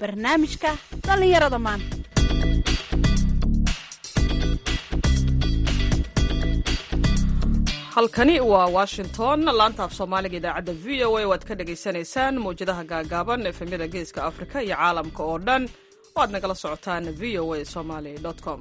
barnaamijka dhallinyarada maanta halkani waa washington laanta af soomaaliga idaacadda v o a waad ka dhagaysanaysaan mawjadaha gaagaaban efemyada geeska afrika iyo caalamka oo dhan oo aad nagala socotaan v o a somaly com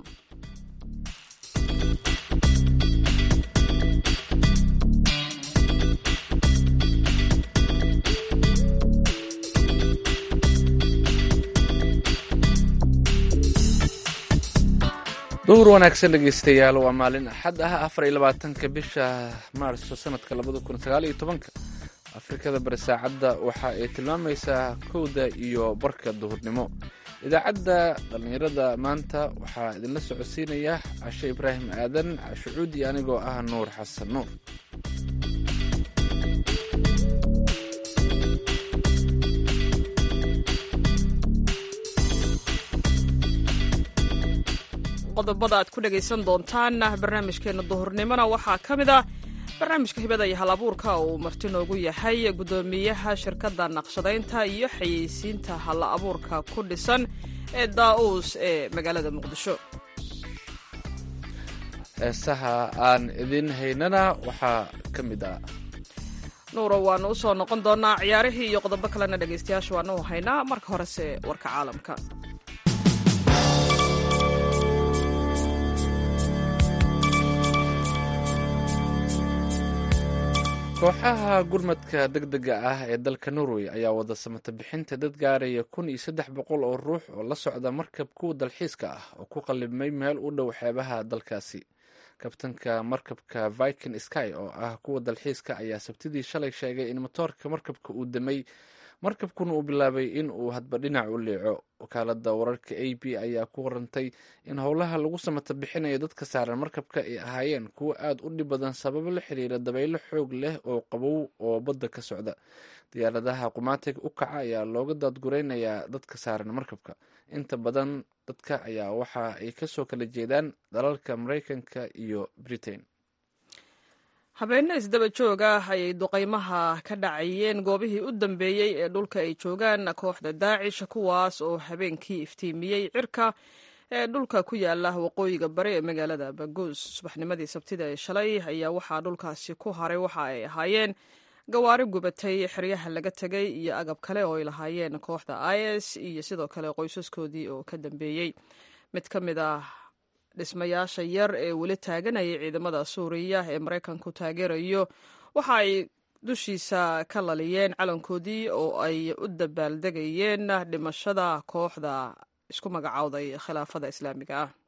duhur wanaagsan dhegeystayaal waa maalin axad ah afar iyo labaatanka bisha maarso sanadka labada kun sagaal iyo tobanka afrikada bari saacadda waxa ay tilmaamaysaa kowda iyo barka duhurnimo idaacadda dhallinyarada maanta waxaa idinla socodsiinaya cashe ibraahim aadan cashe cuudi anigoo ah nuur xasan nuur qodobada aad ku dhagaysan doontaan barnaamijkeena duhurnimona waxaa ka mid ah barnaamijka hibada iyo hal abuurka uu marti noogu yahay guddoomiyaha shirkadda naqshadaynta iyo xayeysiinta hal abuurka ku dhisan ee daa-uus ee magaalada muqdisho heesaha aan idin haynana waxaa ka mid ah nuuro waanu usoo noqon doonaa ciyaarihii iyo qodobo kalena dhegaystayaasha waanu haynaa marka horese warka caalamka kooxaha gurmadka deg dega ah ee dalka norway ayaa wada samata bixinta dad gaaraya kun iyo saddex boqol oo ruux oo la socda markab kuwa dalxiiska ah oo ku qalibmay meel u dhow xeebaha dalkaasi kabtanka markabka viking sky oo ah kuwa dalxiiska ayaa sabtidii shalay sheegay in motoorka markabka uu damay markabkuna uu bilaabay in uu hadba dhinac u leeco wakaalada wararka a b ayaa ku warantay in howlaha lagu samata bixinayo dadka saaran markabka ay ahaayeen kuwo aada u dhib badan sababo la xiriira dabaylo xoog leh oo qabow oo badda ka socda diyaaradaha qumaatiga u kaca ayaa looga daadgureynayaa dadka saaran markabka inta badan dadka ayaa waxa ay kasoo kala jeedaan dalalka mareykanka iyo britain habeenne isdaba joog ah ayay duqaymaha ka dhacayeen goobihii u dambeeyey ee dhulka ay joogaan kooxda daacish kuwaas oo habeenkii iftiimiyey cirka ee dhulka ku yaala waqooyiga bari ee magaalada baguus subaxnimadii sabtida ee shalay ayaa waxaa dhulkaasi ku haray waxa ay ahaayeen gawaari gubatay xeryaha laga tegay iyo agab kale oo ay lahaayeen kooxda i s iyo sidoo kale qoysaskoodii oo ka dambeeyey mid ka mid ah dhismayaasha yar ee weli taaganayay ciidamada suuriya ee maraykanku taageerayo waxa ay dushiisa ka laliyeen calankoodii oo ay u dabaaldegayeen dhimashada kooxda isku magacowday khilaafada islaamiga ah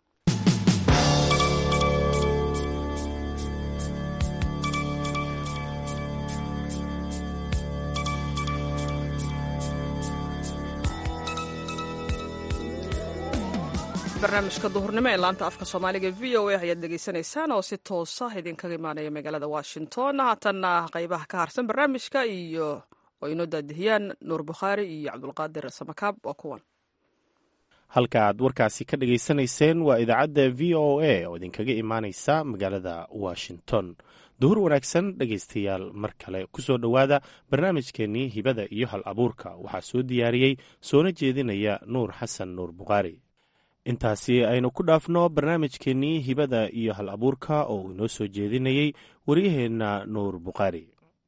barnaamijka duhurnimo ee laanta afka soomaaliga v o a ayaad dhegaysanaysaan oo si toosa idinkaga imaanaya magaalada washington haatanna qeybaha ka harsan barnaamijka iyo oo inoo daadihiyaan nuur bukhaari iyo cabdulqaadir samakaab waa kuwan halka aad warkaasi ka dhegaysanayseen waa idaacadda v o a oo idinkaga imaaneysa magaalada washington duhur wanaagsan dhegaystayaal mar kale ku soo dhowaada barnaamijkeennii hibada iyo hal abuurka waxaa soo diyaariyey soona jeedinaya nuur xasan nuur bukhaari intaasi aynu ku dhaafno barnaamijkeennii hibada iyo hal abuurka oo uu inoo soo jeedinayey waryaheenna nuur bukhaari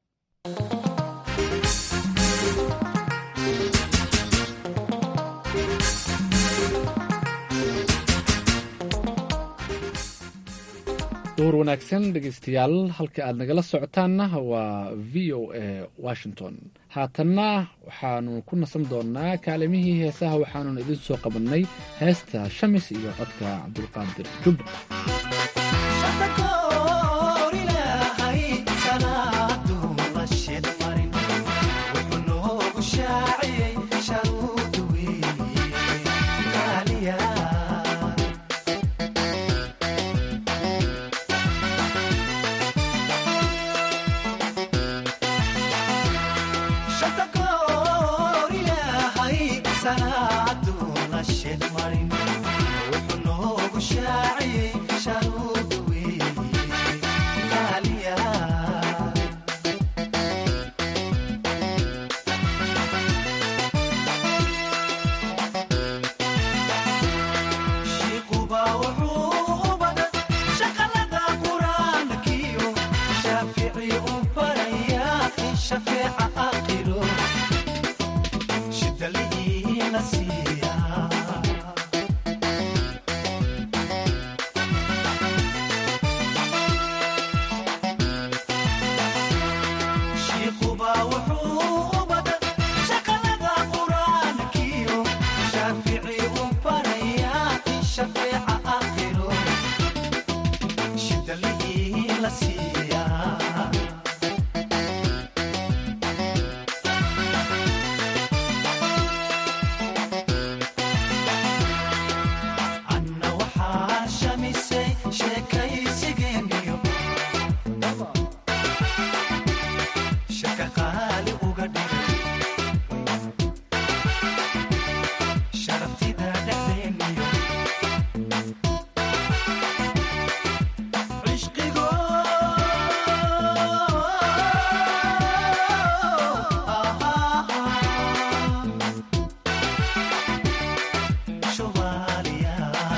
duhur wanaagsan dhegeystayaal halka aad nagala socotaanna waa v o a washington haatanna waxaanu ku nasan doonaa kaalimihii heesaha waxaanun idin soo qabannay heesta shamis iyo codka cabdulqaadir jubba wuxuu noogu shaaciyey la siiyaa anna waxaa shamisay sheekaysigeeniyo shaka qaali uga dhigay sharaftida dhexdeeniyo cishqigo soomaaliya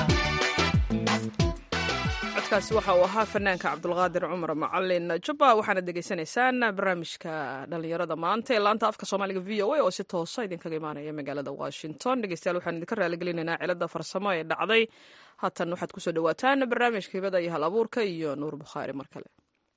codkaasi waxa uu ahaa fanaanka cabdulqaadir cumar macalin jubba waxaana degeysanaysaan barnaamijka dhalinyarada maanta ee laanta afka soomaaliga v o a oo si toosa idinkaga imaanaya magaalada washington dhegeystayaal waxaan idinka raaligelinaynaa cilada farsamo ee dhacday haatan waxaad kusoo dhawaataan barnaamijka hibada iyo hal abuurka iyo nuur bukhaari mar kale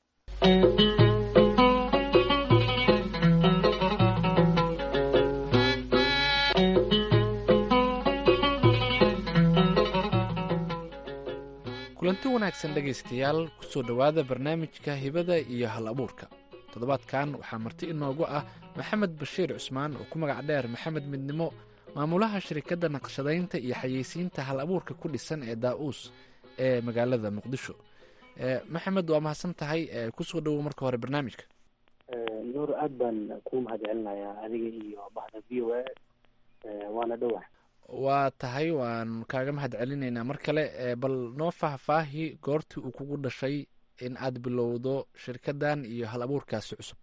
kulanti wanaagsan dhegaystayaal kusoo dhowaada barnaamijka hibada iyo hal abuurka toddobaadkan waxaa marti inoogu ah maxamed bashiir cusmaan oo ku magac dheer maxamed midnimo maamulaha shirkadda naqshadaynta iyo xayeysiinta hal abuurka ku dhisan ee daa-uus ee magaalada muqdisho Eh, maxamed waa mahadsan tahay eh, kusoo dhowow marka hore barnaamijka nuur aad baan kuu mahad celinayaa adiga iyo bahda v o a waana dhowah waa tahay waan kaaga mahad celinaynaa mar kale eh, bal noo faahfaahi goortii uu kugu dhashay in aad bilowdo shirkaddan iyo hal abuurkaasi cusub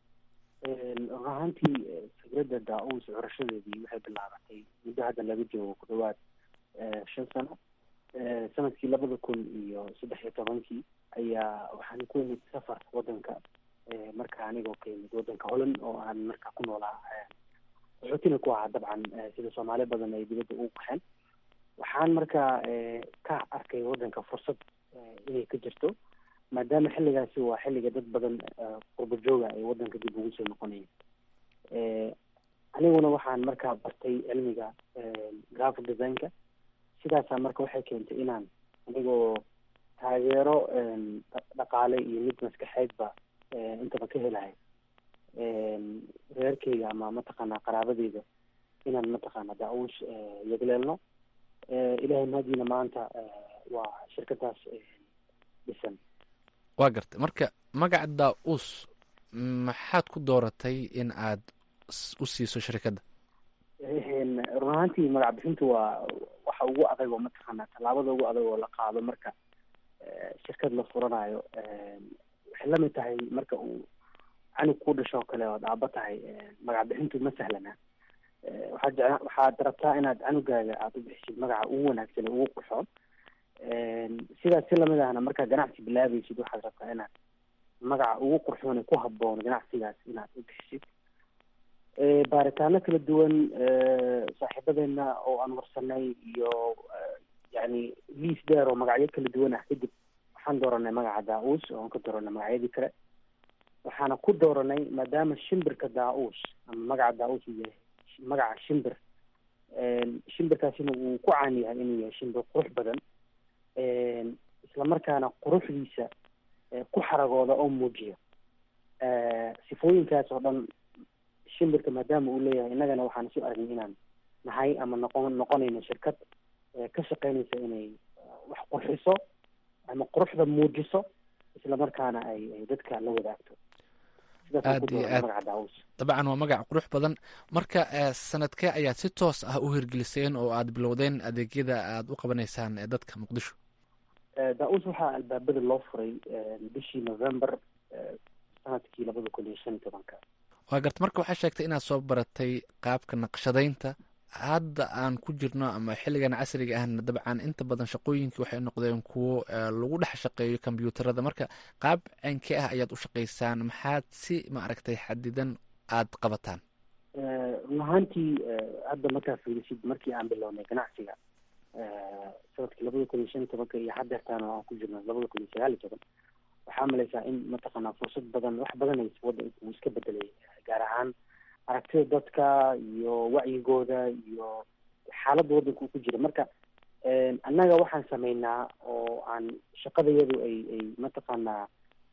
run ahaantii eh, fikradda daa-uus curashadeedii waxay bilaabatay muddo hadda laga joogo ku dhawaad eh, shan sano Eh, sanadkii labada kun iyo saddex iyo tobankii ayaa waxaan ku imid safar wadanka eh, marka anigoo ka imid wadanka holland oo aan markaa ku noolaa eh, qaxootina ku ahaa dabcan eh, sida soomaali badan ay dibadda ugu baxeen waxaan markaa eh, ka arkay wadanka fursad eh, inay ka jirto maadaama xilligaasi waa xilliga dad badan eh, qurbo jooga ay wadanka dib ugu soo noqonayeen Eh, aniguna waxaan markaa bartay cilmiga eh, graphic designka sidaasaa marka waxay keentay inaan anigoo taageero em, dha- dhaqaale iyo mid maskaxeedba eh, intaba ka helahay em, reerkeyga ama mataqaanaa qaraabadeyda inaan mataqaanaa daa-uus eh, yagleelno Eh, ilaahay mahadiina maanta eh, waa shirkadaas eh, dhisan waa gartay marka magaca daa-uus maxaad ku dooratay in aad s- u siiso shirkadda Een, run ahaantii magac bixintu waa waxa ugu adag oo mataqaanaa tallaabada ugu adag oo la qaado marka eh, shirkad la furanayo Een, waxay la mid tahay marka uu canug ku dhasho oo kale ood aaba tahay eh, magac bixintu ma sahlana Eh, waxaad jecla waxaad rabtaa inaad canugaaga aada u bixisid magaca ugu wanaagsan ee ugu qurxoon Een, sidaas si lamid ahna markaad ganacsi bilaabaysid waxaad rabtaa inaad magaca ugu qurxoon ee ku habboon ganacsigaas inaad u bixisid Eh, baaritaano kala duwan eh, saaxiibadeena oo aan warsanay iyo eh, yacni liis dheer oo magacyo kala duwan ah kadib waxaan dooranay magaca daa-uus oo aan ka dooranay magacyadii kale waxaana ku dooranay maadaama shimbirka daa-uus ama magaca daa-uus uu yahay sh- magaca shimbir Een, shimbirkaasina uu ku caan yahay inuu yahay shimbir qurux badan Een, islamarkaana quruxdiisa eh, ku xaragooda oo muujiya Eh, sifooyinkaas oo dhan shimbirka maadaama uu leeyahay innagana waxaan isu aragnay inaan nahay ama noqon noqonayno shirkad eh, ka shaqeynaysa inay eh, wax qurxiso ama quruxda muujiso islamarkaana ay ay dadka la wadaagto sidaasaan ku Aad iyo dooranay aad. magaca daa-uus dabcan waa magac qurux badan marka eh, sanadkee ayaad si toos ah u hirgeliseen oo aad bilowdeen adeegyada aad u qabanaysaan ee dadka muqdisho Eh, daa-uus waxaa albaabada loo furay eh, bishii november eh, sanadkii labada kun iyo shan iyo tobanka waa garta marka waxaa sheegtay inaad soo baratay qaabka naqshadaynta hadda aan ku jirno ama xilligan casriga ahna dabcan inta badan shaqooyinkii waxay noqdeen kuwo eh, lagu dhex shaqeeyo kombyuutarada marka qaab ceenkee ah ayaad u shaqaysaan maxaad si maaragtay xadidan aad qabataan Eh, run ahaantii eh, hadda markaa fiirisid markii aan bilownay ganacsiga eh, sanadkii labada kun iyo shan iyo tobanka iyo haddeertaan oo aan ku jirno labada kun iyo sagaal iyo toban waxaa malaysaa in mataqaanaa fursad badan wax badan ay wadanku uu iska bedelay gaar ahaan aragtida dadka iyo wacyigooda iyo xaaladda wadanka uu ku jira marka eh, annaga waxaan sameynaa oo aan shaqadayadu ay ay mataqaanaa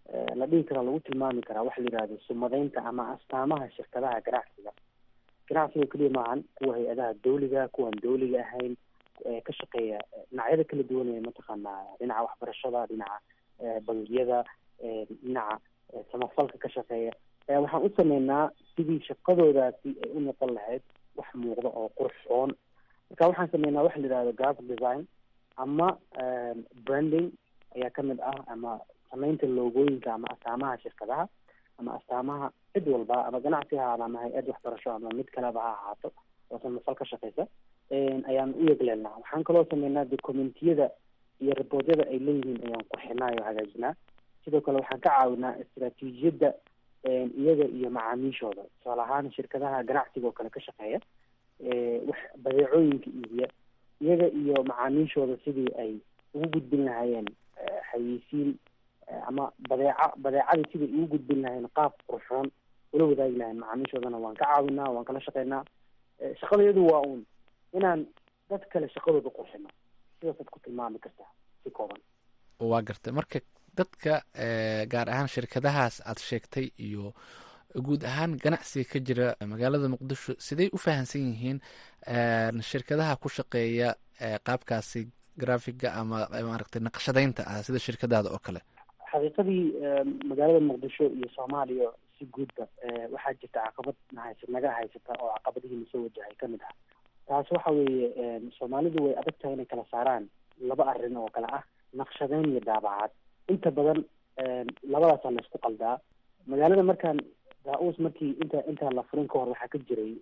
la dhihi karaa lagu tilmaami karaa waxa la yihahdo sumadeynta ama astaamaha shirkadaha ganacsiga ganacsiga keliya maahan kuwa hay-adaha dawliga kuwan dawliga ahayn ka shaqeeya dhinacyada kala duwan ee mataqaanaa dhinaca waxbarashada dhinaca bangiyada dhinaca samafalka ka shaqeeya waxaan u sameynaa sidii shaqadoodaasi ay u noqon lahayd wax muuqda oo qurxoon marka waxaan sameynaa waxa la yihahdo graphic design ama branding ayaa kamid ah ama sameynta loogooyinka ama astaamaha shirkadaha ama astaamaha cid walba ama ganacsi ha ahaado ama hay-ad waxbarasho ama mid kaleba ha ahaato oo samafal ka shaqeysa ayaan u yegleelnaa waxaan kaloo sameynaa documentiyada iyo riboortyada ay leeyihiin ayaan qurxinaa oo hagaajinaa sidoo kale waxaan ka caawinaa istraatiijiyadda iyaga iyo macaamiishooda tusaale ahaan shirkadaha ganacsiga oo kale ka shaqeeya wax badeecooyinka iibiya iyaga iyo macaamiishooda sidii ay ugu gudbin lahaayeen xayeysiin ama badeeca badeecadii sidai ugu gudbin lahayn qaab qurxoon ula wadaagi lahayn macaamiishoodana waan ka caawinaa waan kala shaqeynaa shaqadayadu waa uun inaan dad kale shaqadooda qurxino sidaasaad ku tilmaami kartaa si kooban waa gartay marka dadka gaar ahaan shirkadahaas aad sheegtay iyo guud ahaan ganacsiga ka jira magaalada muqdisho siday u fahamsan yihiin shirkadaha ku shaqeeya qaabkaasi grafiga ama maaragtay naqshadeynta ah sida shirkadaada oo kale xaqiiqadii magaalada muqdisho iyo soomaaliya si guudba waxaa jirta caqabad nahaysa naga haysata oo caqabadihii nasoo wajahay kamid ah taas waxa weeye soomaalidu way adag tahay inay kala saaraan laba arrin oo kale ah naqshadeyn iyo daabacaad inta badan labadaasaa laysku qaldaa magaalada markaan daa-uus markii inta intaan la furin ka hor waxaa ka jiray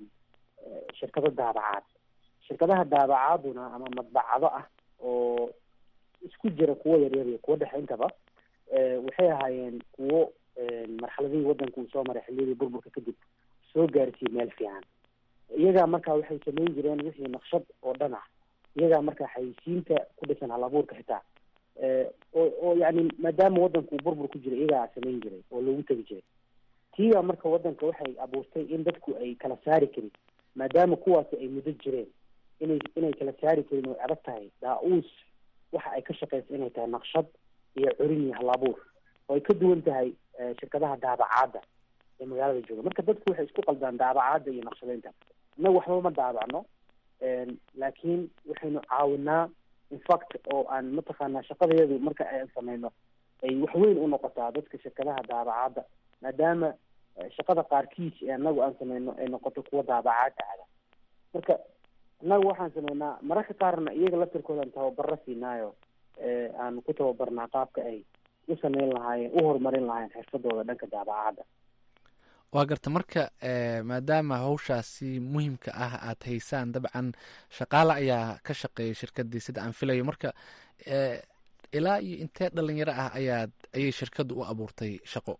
shirkado daabacaad shirkadaha daabacaaduna ama madbacado ah oo isku jira kuwo yaryar iyo kuwo dhexe intaba waxay ahaayeen kuwo marxaladihii waddanka uu soo maray xilliyadii burburka kadib soo gaarsiiyey meel fiican iyagaa markaa waxay samayn jireen wixii naqshad oo dhan ah iyagaa markaa xayisiinta ku dhisan hal abuurka xitaa oo oo yani maadaama waddanka uu burbur ku jira iyagaa samayn jiray oo loogu tegi jiray tiibaa marka waddanka waxay abuurtay in dadku ay kala saari karin maadaama kuwaasi ay muddo jireen inay inay kala saari karin way adag tahay daa-uus waxa ay ka shaqeysa inay tahay naqshad iyo curin iyo hal abuur oo ay ka duwan tahay shirkadaha daabacaadda ee magaalada jooga marka dadku waxay isku qaldaan daabacaadda iyo naqshadeynta innaga waxba ma daabacno laakiin waxaynu caawinaa infact oo aan mataqaanaa shaqadayadu marka aan sameyno ay waxweyn u noqotaa dadka shirkadaha daabacaadda maadaama shaqada qaarkiis ee anagu aan sameyno ay noqoto kuwa daabacaadda ada marka innagu waxaan sameynaa mararka qaarna iyaga laftirkoodan tababaro siinaayo aan ku tababarnaa qaabka ay u sameyn lahaayeen u horumarin lahaayeen xirfadooda dhanka daabacaadda waa garta marka maadaama hawshaasi muhiimka ah aad haysaan dabcan shaqaale ayaa ka shaqeeya shirkadii sida aan filayo marka ilaa iyo intee dhalinyaro ah ayaad ayay shirkadda u abuurtay shaqo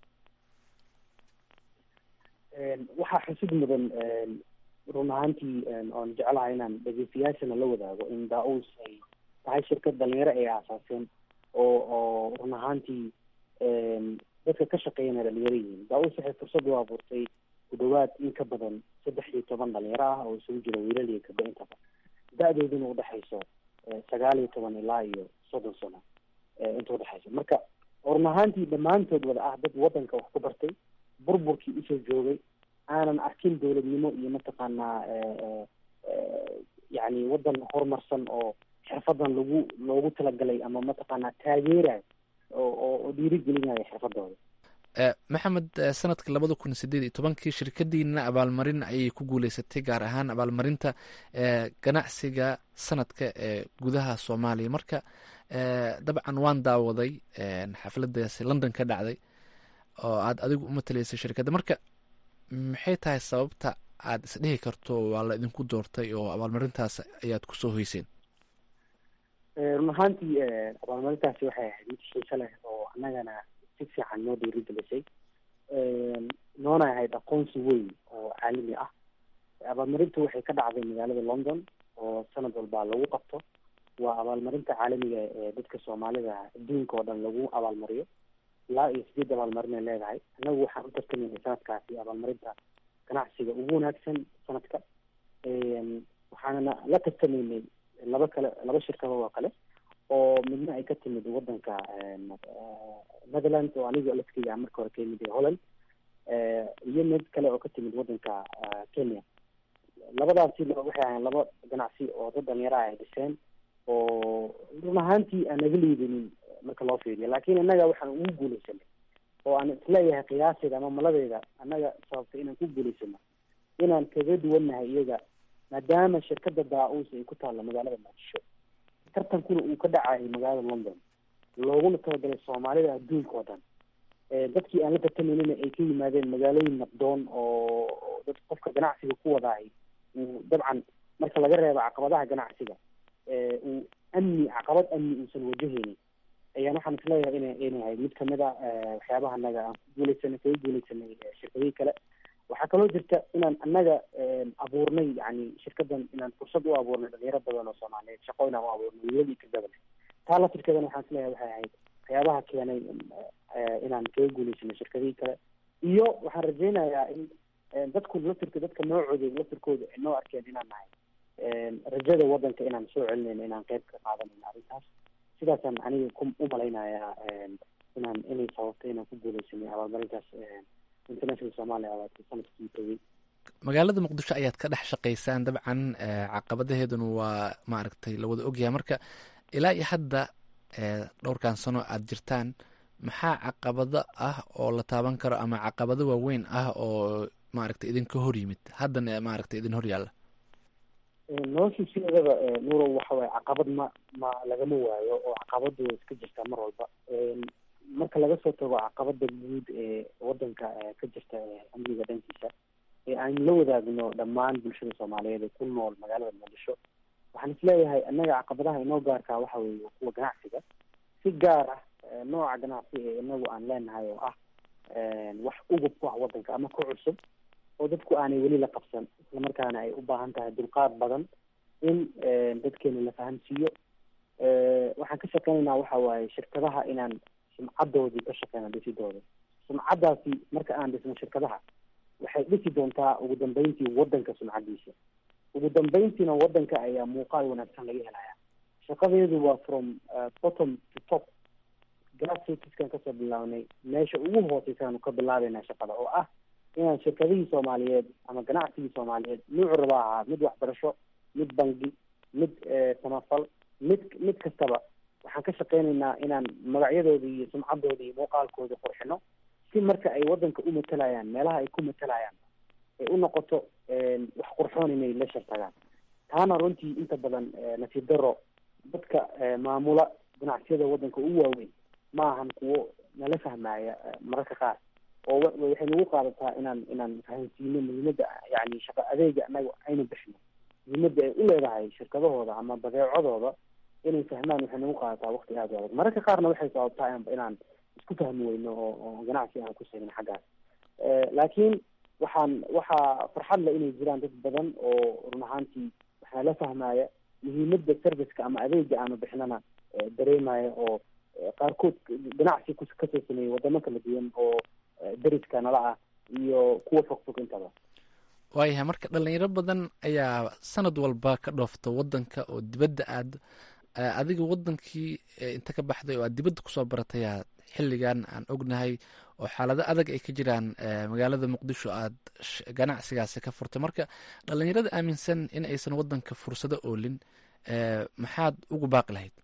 waxaa xusid mudan run ahaantii oon jeclahay inaan dhegeystayaashana la wadaago in daa-uus ay tahay shirkad dhalinyaro ay aasaaseen oo oo run ahaantii dadka ka shaqeeyana dhalinyaro yihiin daa-uus waxay fursad u abuurtay ku dhawaad in ka badan saddex iyo toban dhalinyaro ah oo isugu jira wiilal iyo gabdho intaba da-dooduna udhexayso sagaal iyo toban ilaa iyo soddon sano inta udhexaysa marka run ahaantii dhammaantood wada ah dad waddanka wax ku bartay burburkii usoo joogay aanan arkin dowladnimo iyo mataqaanaa yani waddan horumarsan oo xirfadan lagu loogu talagalay ama mataqaanaa taageerayo oo oo dhiirigelinayo xirfadooda maxamed sanadka labada kun sideed iyo tobankii shirkadiina abaalmarin ayay ku guuleysatay gaar ahaan abaalmarinta ganacsiga sanadka ee gudaha soomaaliya marka dabcan waan daawaday xafladaasi london ka dhacday oo aad adigu umatalaysa shirkadda marka maxay tahay sababta aad isdhihi karto waa la idinku doortay oo abaalmarintaas ayaad kusoo hoyseen run ahaantii abaalmarintaasi waxay ahayd mid xiise leh oo annagana si fiican noo dhiirigelisay noona ahayd aqoonsi weyn oo caalami ah abaalmarintu waxay ka dhacday magaalada london oo sanad walbaa lagu qabto waa abaalmarinta caalamiga ee dadka soomaalida adduunka oo dhan lagu abaalmariyo ilaa iyo sideed abaalmarin ay leedahay annagu waxaan u tartamayna sanadkaasi abaalmarinta ganacsiga ugu wanaagsan sanadka waxaanana la tartamaynay laba kale laba shirkadood oo kale oo midna ay ka timid wadanka netherland oo aniga lafkeyga aan marka hore ka yimid holland iyo mid kale oo ka timid wadanka kenya labadaasi waxay ahayn laba ganacsi oo dad dhalinyaro ah ay dhiseen oo run ahaantii aan naga liidinin marka loo fiiriyo laakiin innaga waxaan ugu guuleysanay oo aan isleeyahay qiyaaseeda ama maladeeda annaga sababtay inaan ku guuleysano inaan kaga duwannahay iyaga maadaama shirkada daa-uus ay ku taalla magaalada muqdisho tartankuna uu ka dhacayo magaalada london looguna talagalay soomaalida adduunka oo dhan dadkii aan la tartameynina ay ka yimaadeen magaalooyin nabdoon oo dad qofka ganacsiga ku wadaahay uu dabcan marka laga reebo caqabadaha ganacsiga uu amni caqabad amni uusan wajahaynin ayaan waxaan isleeyahay ina inahay mid kamid a waxyaabaha anaga aan ku guuleysanay kaga guuleysanay shirkadihii kale waxaa kaloo jirta inaan annaga abuurnay yani shirkadan inaan fursad u abuurnay dhalinyaro badan oo soomaaliyeed shaqo inaan u abuurnay wiilal iyo gabdhaba taa laftirkeedana waxaan isleeyahay waxay ahayd waxyaabaha keenay inaan kaga guuleysanay shirkadihii kale iyo waxaan rajeynayaa in dadku laftirka dadka noocooda laftirkooda ay noo arkeen inaan nahay rajada wadanka inaan soo celinayno inaan qeyb ka qaadanayno arrintaas sidaasaan aniga ku umalaynayaa inaan inay sababtay inaan ku guuleysanay abaalmarintaas international somalia awaad sanadkii tegey magaalada muqdisho ayaad ka dhex shaqaysaan dabcan caqabadaheeduna waa maaragtay lawada ogyahay marka ilaa iyo hadda dhowrkan sano aada jirtaan maxaa caqabado ah oo la taaban karo ama caqabado waaweyn ah oo maaragtay idinka hor yimid haddana maaragtay idin hor yaalla nolosha sideedaba nuuro waxa waye caqabad ma ma lagama waayo oo caqabadu way iska jirtaa mar walba marka laga soo tago caqabada guud ee wadanka ka jirta amniga dhankiisa ee aan la wadaagno dhammaan bulshada soomaaliyeed ee ku nool magaalada muqdisho waxaan isleeyahay annaga caqabadaha inoo gaarkaa waxa weeye kuwa ganacsiga si gaar ah nooca ganacsi ee inagu aan leenahay oo ah wax ugub ku ah wadanka ama ku cusub oo dadku aanay weli la qabsan islamarkaana ay u baahan tahay dulqaad badan in dadkeena la fahamsiiyo waxaan ka shaqeynaynaa waxa waaye shirkadaha inaan sumcadoodii ka shaqeyna dhisidooda sumcaddaasi marka aan dhisno shirkadaha waxay dhisi doontaa ugu dambeyntii wadanka sumcadiisa ugu dambeyntiina wadanka ayaa muuqaal wanaagsan laga helaya shaqadeedu waa from bottom to top grassrootskan kasoo bilaabnay meesha ugu hooseysaanu ka bilaabeynaa shaqada oo ah inaan shirkadihii soomaaliyeed ama ganacsigii soomaaliyeed nuucu raba ahaa mid waxbarasho mid bangi mid samafal mid mid kastaba waxaan ka shaqeynaynaa inaan magacyadooda iyo sumcadooda iyo muuqaalkooda qurxino si marka ay wadanka u matalayaan meelaha ay ku matalayaan ay u noqoto wax qurxoon inay la shartagaan taana runtii inta badan nasiib daro dadka maamula ganacsiyada wadanka u waaweyn ma ahan kuwo nala fahmaya mararka qaar oo waxay nagu qaadataa inaan inaan fahansiino muhiimada yani shaqa adeega anaga aynu bixino muhiimada ay u leedahay shirkadahooda ama badeecadooda inay fahmaan waxay nagu qaadataa waqti aada u adag mararka qaarna waxay sababtaa inaan isku fahmi weyno oo oo ganacsi aan ku sheegin xaggaas laakiin waxaan waxaa farxad le inay jiraan dad badan oo run ahaantii waxaa la fahmaya muhiimada serviceka ama adeega aanu bixinana dareemaya oo qaarkood ganacsi kasoo sameeyey wadamo kala duwan oo deriska nala ah iyo kuwa fogfog intaba waayahay marka dhalinyaro badan ayaa sanad walba ka dhoofta wadanka oo dibadda aad adiga wadankii inta ka baxday oo aad dibadda kusoo baratayaa xilligan aan ognahay oo xaalado adag ay ka jiraan magaalada muqdisho aad ganacsigaasi ka furtay marka dhalinyarada aaminsan in aysan wadanka fursado oolin maxaad ugu baaqi lahayd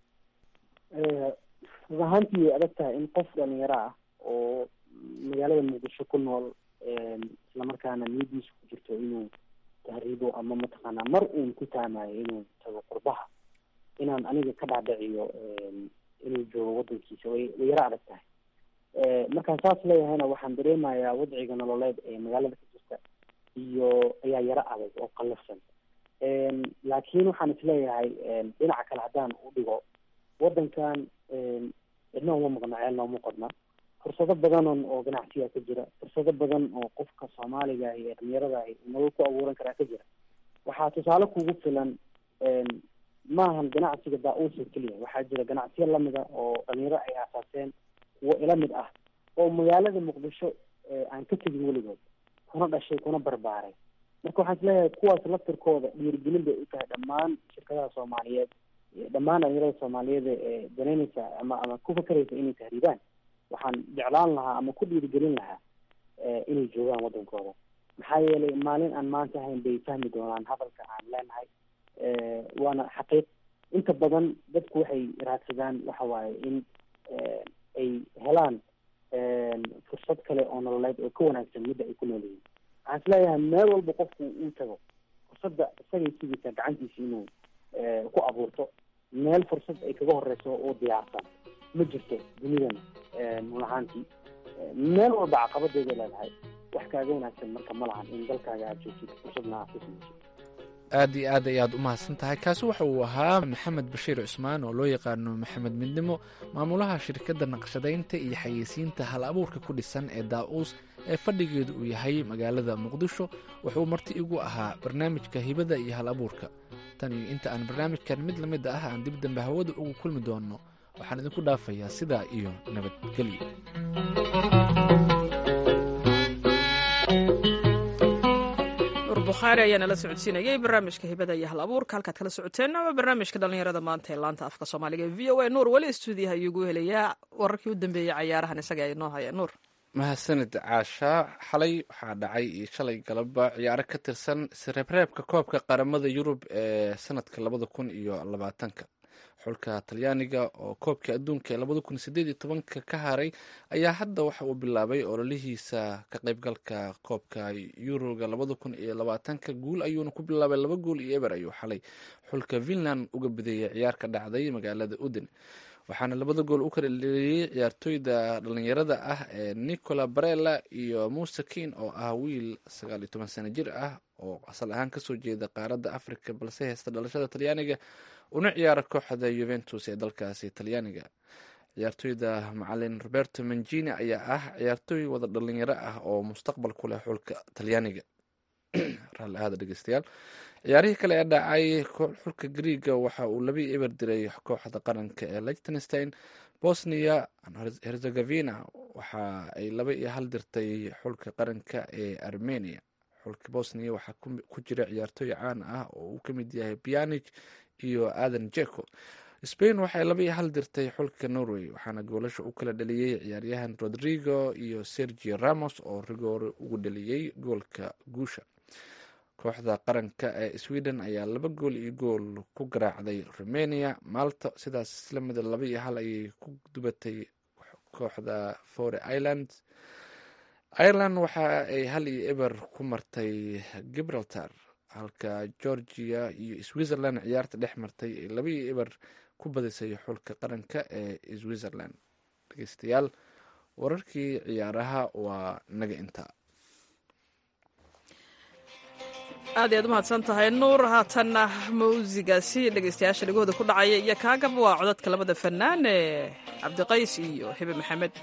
run ahaantii way adag tahay in qof dhalinyaro ah oo magaalada muqdisho ku nool islamarkaana niyadiisa ku jirto inuu tahriibo ama mataqaanaa mar uun ku taamayo inuu tago qurbaha inaan aniga ka dhaadhiciyo inuu joogo wadankiisa way way yaro adag tahay markaan saas leeyahayna waxaan dareemayaa wadciga nololeed ee magaalada ka jirta iyo ayaa yaro adag oo qallafsan laakiin waxaan isleeyahay dhinaca kale haddaan u dhigo wadankan cidna uma maqno ceelna uma qodna fursado badanon oo ganacsiga ka jira fursado badan oo qofka soomaaliga ah iyo dhalinyarada ah nolol ku abuuran karaa ka jira waxaa tusaale kugu filan maahan ganacsiga daa-uusa keliya waxaa jira ganacsiyo lamida oo dhalinyaro ay aasaaseen kuwo ila mid ah oo magaalada muqdisho aan ka tegin weligood kuna dhashay kuna barbaaray marka waxaan isleeyahay kuwaas laftirkooda dhiirigelin bay u tahay dhammaan shirkadaha soomaaliyeed dhammaan dhalinyarada soomaaliyeed ee danaynaysa ama ama ku fakeraysa inay tahriibaan waxaan jeclaan lahaa ama ku dhiirigelin lahaa inay joogaan wadankooda maxaa yeelay maalin aan maanta ahayn bay fahmi doonaan hadalka aan leenahay waana xaqiiq inta badan dadku waxay raadsadaan waxa waaye in ay helaan fursad kale oo nololeed oo ka wanaagsan midda ay ku nool yihiin waxaan isleeyahay meel walba qofku uu tago fursadda isagay sugaysaa gacantiisa inuu ku abuurto meel fursad ay kaga horeyso oo diyaarsan ma jirto dunidan run ahaantii meel walba caqabadeeda leedahay wax kaaga wanaagsan marka ma lahan in dalkaaga aada joogtid fursadna aad ku samaysid aad iyo aad ayaad u mahadsan tahay kaasi waxa uu ahaa maxamed bashiir cusmaan oo loo yaqaano maxamed midnimo maamulaha shirkadda naqshadaynta iyo xayeysiinta hal abuurka ku dhisan ee daa-uus ee fadhigeedu uu yahay magaalada muqdisho wuxuu marti igu ahaa barnaamijka hibada iyo hal abuurka tan iyo inta aan barnaamijkan mid la mid ah aan dib dambe hawada ugu kulmi doono waxaan idinku dhaafayaa sidaa iyo nabadgelyo bukhaari ayaa nala socodsiinayay barnaamijka hibada iyo hal abuurka halkaad kala socoteen ama barnaamijka dhallinyarada maanta ee laanta afka soomaaliga ee v o a nuur weli stuudiyaha ayuugu helayaa wararkii u dambeeyey cayaarahan isaga ay noo haya nuur mahadsanid caasha xalay waxaa dhacay iyo shalay galaba ciyaaro ka tirsan isreebreebka koobka qaramada yurub ee sanadka labada kun iyo labaatanka xulka talyaaniga oo koobka adduunka ee labada kun sideed iyo tobanka ka haray ayaa hadda waxa uu bilaabay ololihiisa ka qaybgalka koobka yuroga labada kun iyo labaatanka guul ayuuna ku bilaabay laba gool iyo eber ayuu xalay xulka finland uga badeeyay ciyaar ka dhacday magaalada uden waxaana labada gool u kala dheliyey ciyaartooyda dhalinyarada ah ee nicola barella iyo muse kin oo ah wiil sagaal iyo toban sano jir ah oo asal ahaan kasoo jeeda qaaradda africa balse heysta dhalashada talyaaniga una ciyaara kooxda yuventus ee dalkaasi talyaaniga ciyaartooyda macalin roberto mangini ayaa ah ciyaartooy wada dhalinyaro ah oo mustaqbal ku leh xulka talyaaniga raalli ahaada dhegeystayaal ciyaarihii kale ee dhacay xulka griega waxa uu labii eber diray kooxda qaranka ee lichtenstein bosnia herzegovina waxa ay laba iyo hal dirtay xulka qaranka ee armenia xulka bosnia waxaa ku jira ciyaartooy caan ah oo uu ka mid yahay pianich iyo adan jeko spain waxay laba iyo hal dirtay xulka norway waxaana goolasha u kala dhaliyey ciyaaryahan rodrigo iyo sergio ramos oo rigoore ugu dhaliyey goolka guusha kooxda qaranka ee sweden ayaa laba gool iyo gool ku garaacday romania malta sidaas isla mida laba iyo hal ayay ku dubatay kooxda fore ireland ireland waxa ay hal iyo eber ku martay gibraltar halka georgia iyo switzerland ciyaarta dhex martay ay laba iyo eber ku badisay xulka qaranka ee switzerland dhegeystayaal wararkii ciyaaraha waa naga intaa aad ayaad u mahadsan tahay nuur haatanna mawsigaasi dhegeystayaasha dhegahooda ku dhacaya iyo kaagaba waa codadka labada fanaan ee cabdiqays iyo hebe maxamed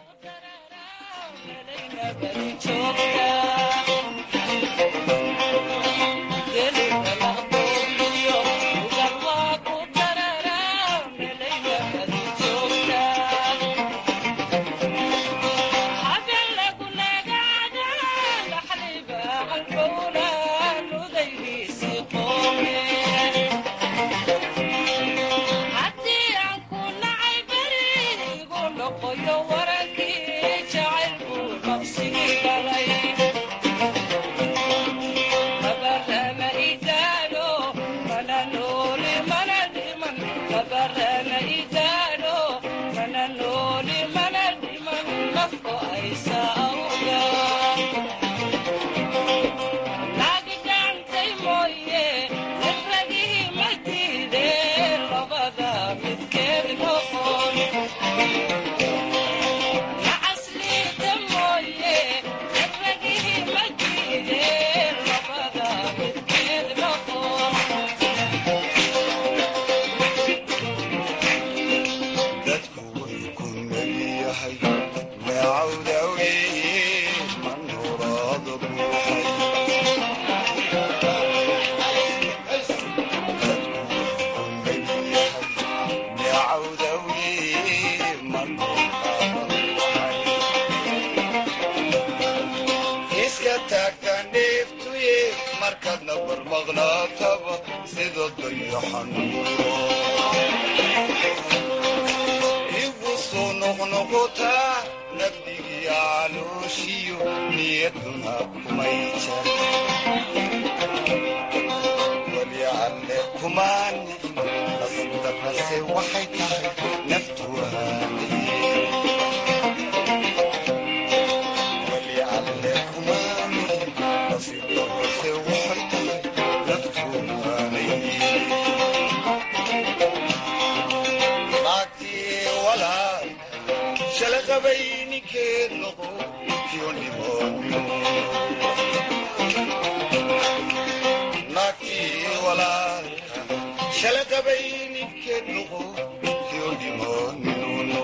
markaadna barmaqnaataba sida dayaxan igu soo noqnoqotaa nabdigii calooshiyo niyaduna kumay jar weli alle kumaani nasdaqase waxay tahay naftuwaani weli alle kumaani nasdaqase waxay tahay naftuwaani naagtii walaal shala qabay ninkeed noqo kiyo dhimoonyo naagtii walaalka shala qabay ninkeed noqo kiyo dhimoonyo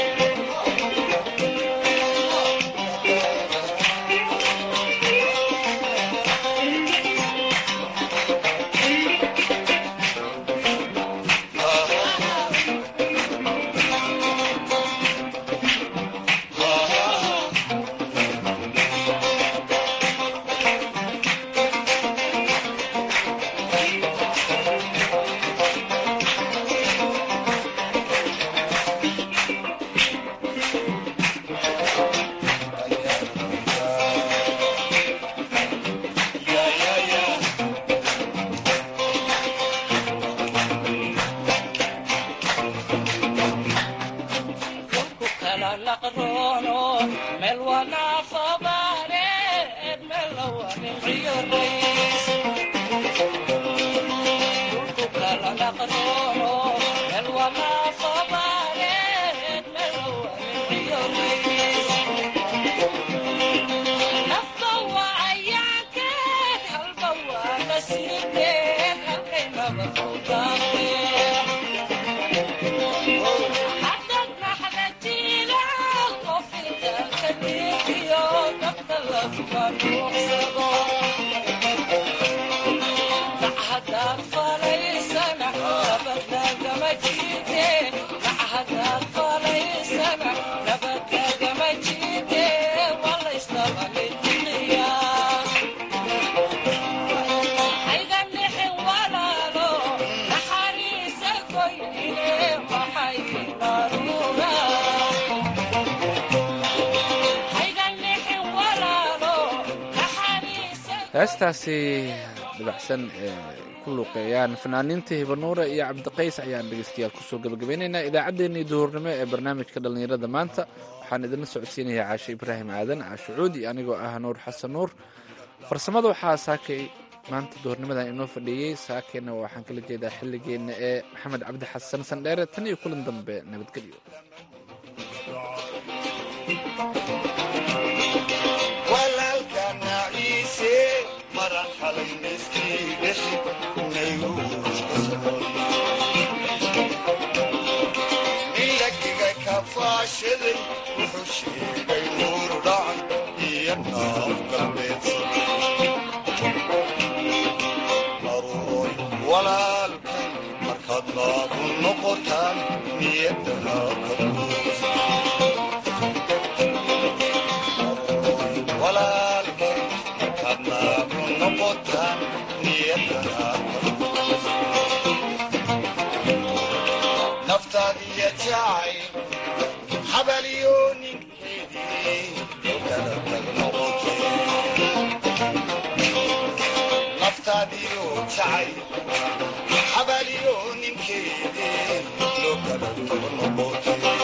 heestaasi dabacsan ee ku luuqeeyaan fanaaniinta hibanuure iyo cabdiqays ayaan dhegeystayaal kusoo gabagabeynaynaa idaacaddeenii duhurnimo ee barnaamijka dhallinyarada maanta waxaan idinla socodsiinayaa caashe ibraahim aadan caashe cuudi anigoo ah nuur xasan nuur farsamada waxaa saakay maanta duhurnimadan inoo fadhiiyey saakeenna waxaan kala jeedaa xilligeenna ee maxamed cabdi xasan sandheere tan iyo kulan dambe nabadgelyo walaalka naciise maran xalay neskii dhexi nilagiga ka faashaday wuxuu sheegay nuur dhacan iyo naaf galbeedsan aruuroy walaalkan markaad naabu noqotaan niyadana ka buusa walaalkan markaad naabu noqotaan niyadana ka buusa naftaadiya jacay xabaliyo ninkeedii kala tag noqotee naftaadiyo jacay xabaliyo ninkeedii loo kala tag noqotee